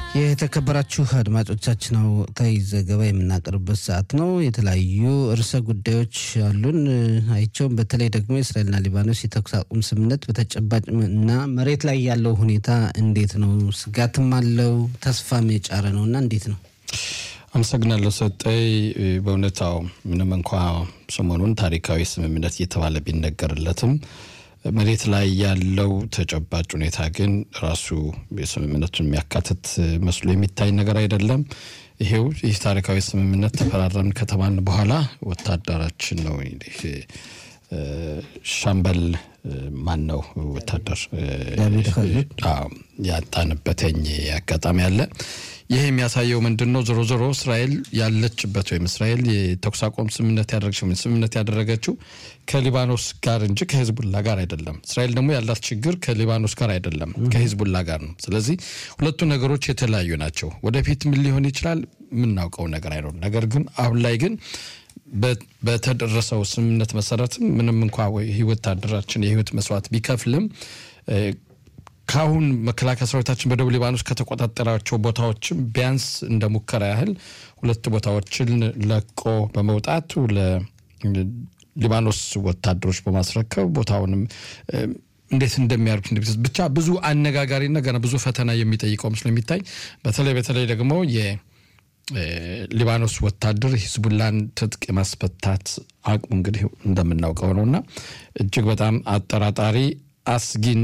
የተከበራችሁ አድማጮቻችን ወቅታዊ ዘገባ የምናቀርብበት ሰዓት ነው። የተለያዩ ርዕሰ ጉዳዮች አሉን። አይቸውም በተለይ ደግሞ የእስራኤልና ሊባኖስ የተኩስ አቁም ስምምነት በተጨባጭ እና መሬት ላይ ያለው ሁኔታ እንዴት ነው? ስጋትም አለው ተስፋም የጫረ ነው እና እንዴት ነው? አመሰግናለሁ ሰጠይ። በእውነታው ምንም እንኳ ሰሞኑን ታሪካዊ ስምምነት እየተባለ ቢነገርለትም መሬት ላይ ያለው ተጨባጭ ሁኔታ ግን ራሱ የስምምነቱን የሚያካትት መስሎ የሚታይ ነገር አይደለም። ይሄው ይህ ታሪካዊ ስምምነት ተፈራረምን ከተባልን በኋላ ወታደራችን ነው እንግዲህ ሻምበል ማን ነው ወታደር ያጣንበትኝ አጋጣሚ አለ። ይህ የሚያሳየው ምንድን ነው? ዞሮ ዞሮ እስራኤል ያለችበት ወይም እስራኤል የተኩስ አቁም ስምምነት ያደረገችው ስምምነት ያደረገችው ከሊባኖስ ጋር እንጂ ከሂዝቡላ ጋር አይደለም። እስራኤል ደግሞ ያላት ችግር ከሊባኖስ ጋር አይደለም፣ ከሂዝቡላ ጋር ነው። ስለዚህ ሁለቱ ነገሮች የተለያዩ ናቸው። ወደፊት ምን ሊሆን ይችላል የምናውቀው ነገር አይኖርም። ነገር ግን አሁን ላይ ግን በተደረሰው ስምምነት መሰረትም ምንም እንኳ ወታደራችን የህይወት መስዋዕት ቢከፍልም ከአሁን መከላከያ ሰራዊታችን በደቡብ ሊባኖስ ከተቆጣጠራቸው ቦታዎችም ቢያንስ እንደ ሙከራ ያህል ሁለት ቦታዎችን ለቆ በመውጣቱ ለሊባኖስ ወታደሮች በማስረከብ ቦታውንም እንዴት እንደሚያደርጉት ብቻ ብዙ አነጋጋሪና ገና ብዙ ፈተና የሚጠይቀው ምስሉ የሚታይ በተለይ በተለይ ደግሞ የሊባኖስ ወታደር ሂዝቡላን ትጥቅ የማስፈታት አቅሙ እንግዲህ እንደምናውቀው ነው እና እጅግ በጣም አጠራጣሪ አስጊና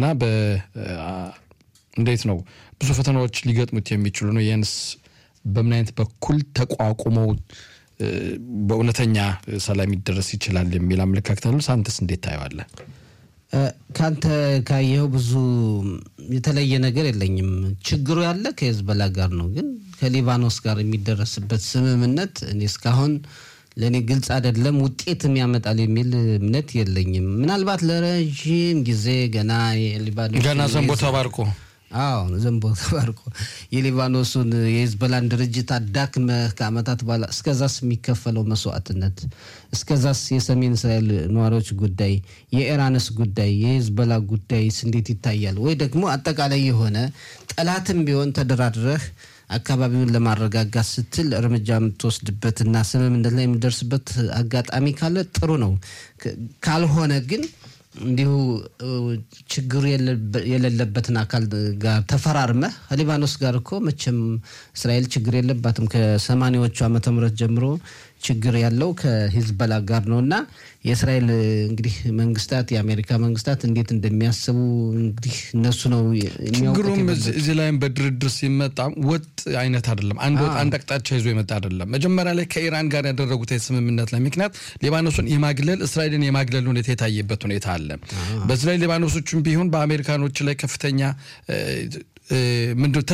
እንዴት ነው ብዙ ፈተናዎች ሊገጥሙት የሚችሉ ነው። ይህንስ በምን አይነት በኩል ተቋቁመው በእውነተኛ ሰላም ይደረስ ይችላል የሚል አመለካከት አሉ። ሳንተስ እንዴት ታየዋለህ? ከአንተ ካየኸው ብዙ የተለየ ነገር የለኝም። ችግሩ ያለ ከሄዝቦላ ጋር ነው። ግን ከሊባኖስ ጋር የሚደረስበት ስምምነት እኔ እስካሁን ለእኔ ግልጽ አይደለም። ውጤትም ያመጣል የሚል እምነት የለኝም። ምናልባት ለረዥም ጊዜ ገና የሊባኖስ ገና ዘንቦ ተባርቆ አዎ ዘንቦ ተባርቆ የሊባኖሱን የሂዝቦላን ድርጅት አዳክመህ ከዓመታት በኋላ እስከዛስ የሚከፈለው መስዋዕትነት፣ እስከዛስ የሰሜን እስራኤል ነዋሪዎች ጉዳይ፣ የኢራንስ ጉዳይ፣ የሂዝቦላ ጉዳይስ እንዴት ይታያል? ወይ ደግሞ አጠቃላይ የሆነ ጠላትም ቢሆን ተደራድረህ አካባቢውን ለማረጋጋት ስትል እርምጃ የምትወስድበትና ስምምነት ላይ የምደርስበት አጋጣሚ ካለ ጥሩ ነው። ካልሆነ ግን እንዲሁ ችግሩ የሌለበትን አካል ጋር ተፈራርመህ ከሊባኖስ ጋር እኮ መቼም እስራኤል ችግር የለባትም። ከሰማኒያዎቹ ዓመተ ምህረት ጀምሮ ችግር ያለው ከሂዝቦላ ጋር ነው እና የእስራኤል እንግዲህ መንግስታት የአሜሪካ መንግስታት እንዴት እንደሚያስቡ እንግዲህ እነሱ ነው ችግሩም እዚህ ላይም በድርድር ሲመጣ ወጥ አይነት አይደለም። አንድ አቅጣጫ ይዞ የመጣ አይደለም። መጀመሪያ ላይ ከኢራን ጋር ያደረጉት የስምምነት ላይ ምክንያት ሊባኖሱን የማግለል እስራኤልን የማግለል ሁኔታ የታየበት ሁኔታ አለ። በዚህ ላይ ሊባኖሶቹም ቢሆን በአሜሪካኖች ላይ ከፍተኛ ምንድን